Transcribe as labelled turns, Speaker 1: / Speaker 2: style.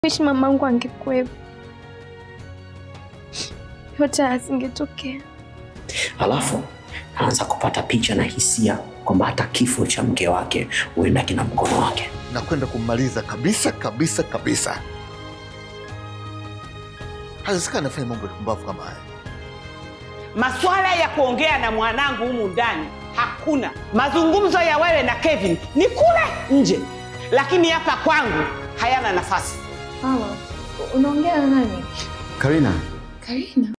Speaker 1: Wishi mamangu angekuwepo, yote asingetokea.
Speaker 2: Alafu anaanza kupata picha na hisia kwamba hata kifo cha mke wake huenda kina mkono wake.
Speaker 3: na kwenda kummaliza kabisa kabisa kabisa. Haiwezekani afanye mambo ya kumbavu kama haya.
Speaker 4: Maswala ya kuongea na mwanangu humu ndani hakuna. Mazungumzo ya wewe na Kevin ni kule nje, lakini hapa kwangu hayana nafasi.
Speaker 1: Mama, unaongea na nani?
Speaker 5: Karina,
Speaker 1: Karina.